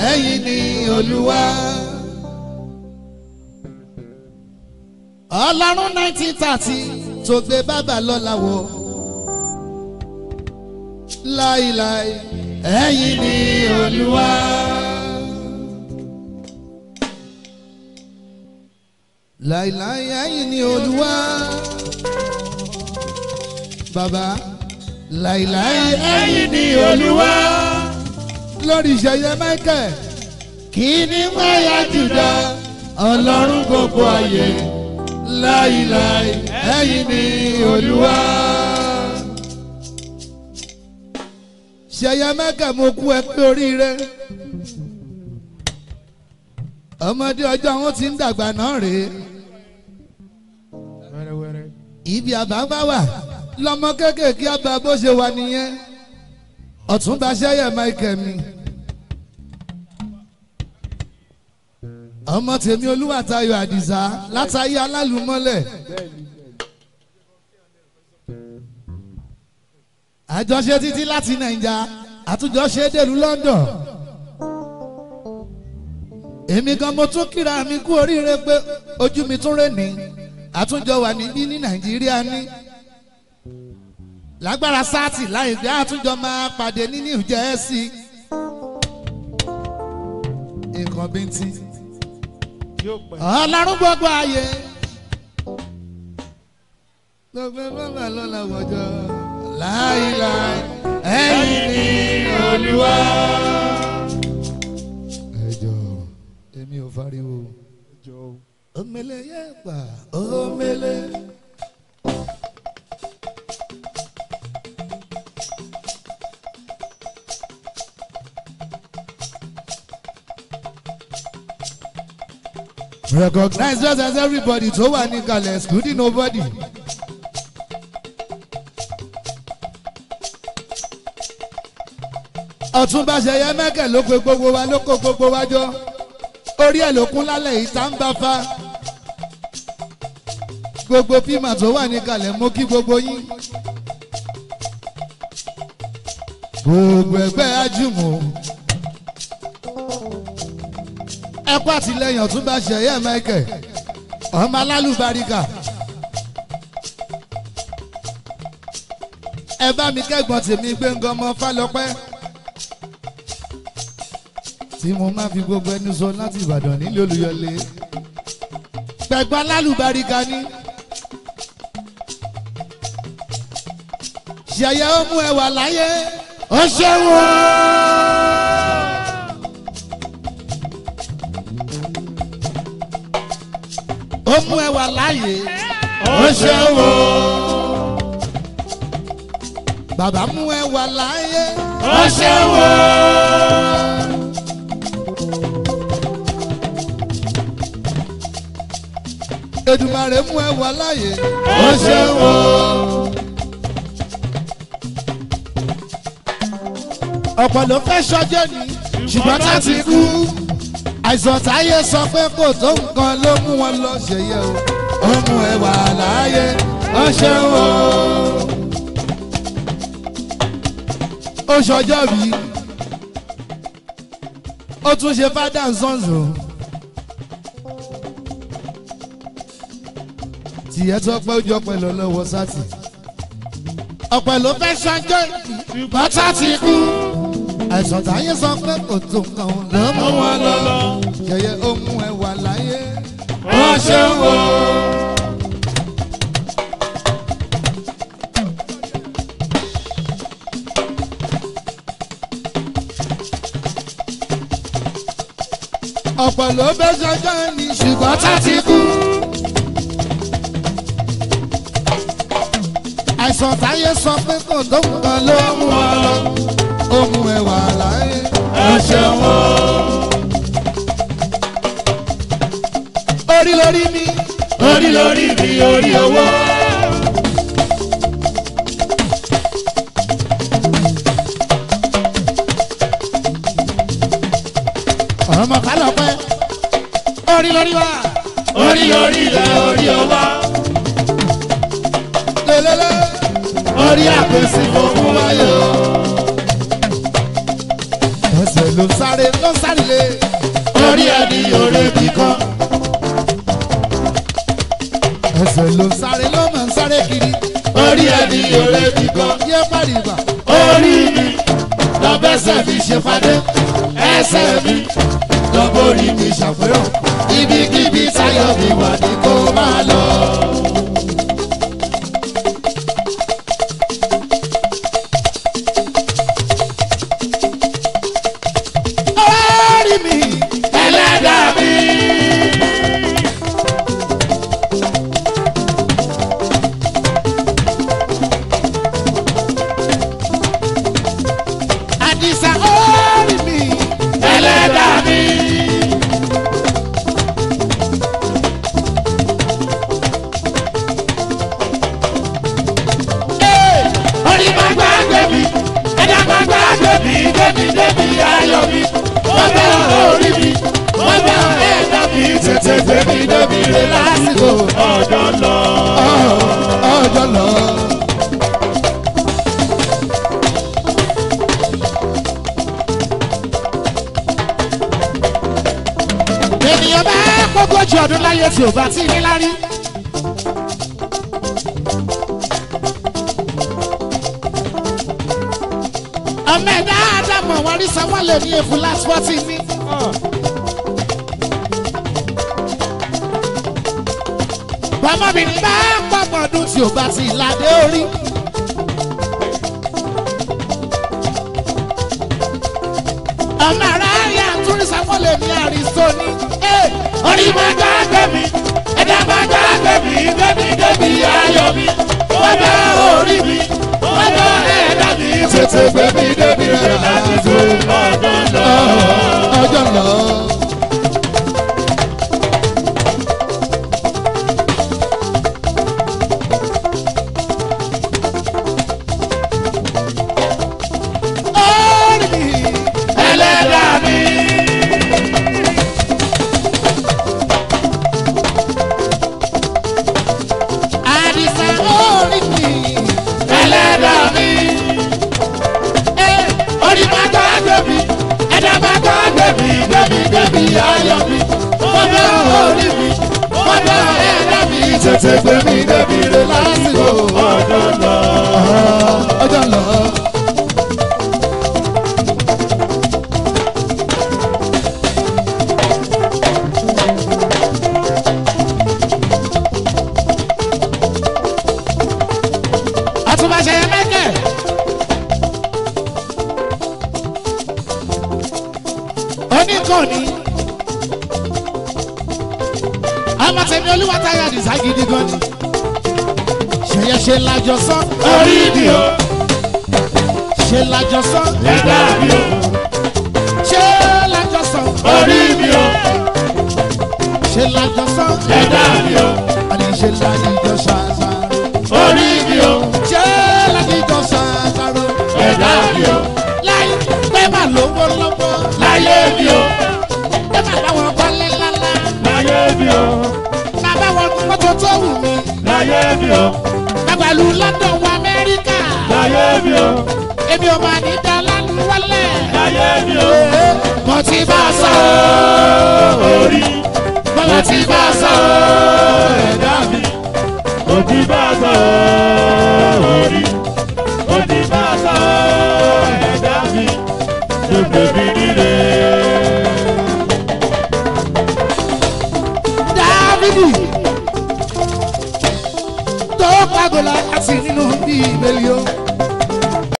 ẹ̀yin ni olúwa. ọlọ́run nineteen thirty tó gbé bàbá lọ́la wọ̀ láìláì ẹ̀yin ni olúwa. láìláì ẹ̀yin ni olúwa. bàbá láìláì ẹ̀yin ni olúwa. lórí ìṣẹ̀yẹ michael kí ni wáyà jùlọ ọlọ́run gbogbo ayé láìláì ẹ̀yin ni olúwa. ṣẹ̀yẹ mẹ́kà mo kú ẹ pé oríire ọmọdé ọjọ́ wọn ti ń dàgbà náà rèé wẹ́rẹ́wẹ́rẹ́. ibi àbá wà lọmọ kéékèèké àbá bó ṣe wà nìyẹn ọ̀túnba ṣẹ́yẹ michael mi ọmọ tèmi olúwàtayọ àdìsá látàyé alálùmọ́lẹ̀ àjọṣe títí láti nàìjà àtúnjọṣe dèlú london èmi gan mo tún kíra mi kú oríire pé ojú mi tún rè ní àtúnjọ wà níbí ní nàìjíríà ní lágbára sáàtì láìpẹ́ àtúnjọ máa pàdé ní new jersey nǹkan bíntín yóò pẹ́. ọlọ́run gbogbo ayé gbogbo bàbá lọ́la wọ̀jọ́ láìláì ẹ̀yìn ní olúwa. ẹjọ èmi ò fariwo jọ o. omele yẹ pa omele. recognize just as everybody tó wà ní kalẹ̀ excluding nobody. ọ̀túnba ṣẹyẹ mẹ́kẹ̀ ló pe gbogbo wa ló kó gbogbo wa jọ orí ẹ̀ ló kún lálẹ́ yìí tá ń bá fa gbogbo pímà tó wà ní kalẹ̀ mú kí gbogbo yín gbogbo ẹgbẹ́ ajúmọ̀ ẹkú àtìlẹyìn ọ̀túnba ṣẹyẹ mẹ́kẹ̀ ọmọ alálùbáríkà ẹ bá mi kẹ́gbọ́n tèmi gbẹ̀ngàn ọmọ fálọpẹ́ tí mo máa fi gbogbo ẹnu sọ láti ìbàdàn nílé olùyọlé gbẹ̀gbọ́n alálùbáríkà ni ṣẹyẹ ó mú ẹwà láyé ó ṣeun o. ó mú ẹwà láàyè ó ṣeun o. bàbá mú ẹwà láàyè ó ṣeun o. Èdùmàrè mú ẹwà láàyè ó ṣeun o. ọ̀pọ̀ ló fẹ́ ṣọjọ́ ni ṣùgbọ́n tá ti kú àìsàn táyé sọ pé kò tó nǹkan ló mú wọn lọ ṣèyẹ o ó mú ẹwà láàyè ó ṣeun o. ó ṣọjọ́ bí ó tún ṣe fádà sọ́nzò tìyẹ́ tó pẹ́ ó jọ pẹ̀lú ọlọ́wọ́ sátì ọ̀pẹ̀ ló fẹ́ ṣọjọ́ ṣùgbọ́n tá ti kú àìsàn táyé sọ pé kò tó nǹkan ló mú wọn lọ yẹyẹ ó mú ẹ wà láyé ó ṣeun o. ọ̀pọ̀ ló bẹ́ sọ́jọ́ ní ṣùgbọ́n tá ti kú. àìsàn táyé sọ pé kò tó nǹkan ló mú wọn lọ ó mú ẹ wà láyé ó ṣeun o. orí lórí mi orí lórí mi orí owó. ọmọ kálọ̀ pẹ́ orí lórí wa orí lórí ilẹ̀ orí owó. lélẹ́lẹ́ orí àpèsè fún wáyé o. ẹsẹ̀ ló ń sáré ló ń sáré lé orí ẹni òre bí kan. ẹsẹ̀ ló ń sáré ló máa ń sáré kiri orí ẹni òre bí kan. yé pàdébà orí mi lọ́bẹ̀sẹ̀ mi ṣe fadé ẹsẹ̀ mi lọ́bọ̀rí mi ṣàfihàn ibikíbi táyọ̀ mi wà ní kó máa lọ. orí mi ẹlẹ́dàá mi. àdìsá orí mi ẹlẹ́dàá mi. orí máa gbàgbé mi ẹ̀dá máa gbàgbé mi débi débi ayọ̀ mi wọ́n bẹ̀rẹ̀ orí mi wọ́n bẹ̀rẹ̀ ẹ̀dá mi tètè débi débi rẹ̀ lásìkò ọjọ́ lọ. ọjọ́ lọ. ènìyàn bá gbógójì ọdún láyé tí ò bá tí ní lárí. ọmọ ẹ̀dá àdàmọ̀ wọn rí sanwó lè ní efu last forty ní. bọ́mọbìnrin bá pọ̀pọ̀ ọdún tí ò bá ti ládé orí. ọmọ ara rí àtúrí sanwó lè ní àrísọ́ní. orí máa gbàgbé mi ẹ̀dá máa gbàgbé mi débi débi ayọ̀ mi wọ́n bẹ̀rẹ̀ orí mi wọ́n bẹ̀rẹ̀ ẹ̀dá mi tètè débi débi rẹ̀ lásìkò ọjọ́ lọ. ọjọ́ lọ. orí mi ẹlẹ́dàá mi. àdìsá orí mi. ẹlẹ́dàá mi. orí máa gbàgbé mi ẹ̀dá máa gbàgbé mi débi débi ayọ̀ mi wọ́n bẹ̀rẹ̀ orí mi wọ́n bẹ̀rẹ̀ ẹ̀dá mi tètè gbé mi débi rẹ̀ lásìkò ọjọ́ lọ. ọjọ́ lọ. àtúbàṣe yẹn mẹ́kẹ̀. oníkànnì ọmọ tèmi olúwa táyà dìsá gidi gan ni ṣèyẹ ṣe lájọ sọ orí mi o ṣe lájọ sọ ẹ̀dá mi o ṣe lájọ sọ orí mi o ṣe lájọ sọ ẹ̀dá mi o àní ṣe lájọ ṣàṣà orí mi o ṣe lájọ ṣàṣàrò ẹ̀dá mi o láyé pé má lówó lọ́wọ́ láyé mi o pé má láwọn kọ́lé lálá láyé mi o má bá wọn kó mọ́tò tó wù mí láyé mi o má pẹ̀lú London wọ Amẹ́ríkà láyé mi o èmi ò máa ní dọ́lánù wọlé. láyé mi o mo ti bá a sọ orí mo ti bá a sọ ẹ̀dá mi òdì bá sọ orí òdì bá sọ ẹ̀dá mi gbogbo mi nílé. Dávidi tó pàgọ́lá láti nínú bíbélì o.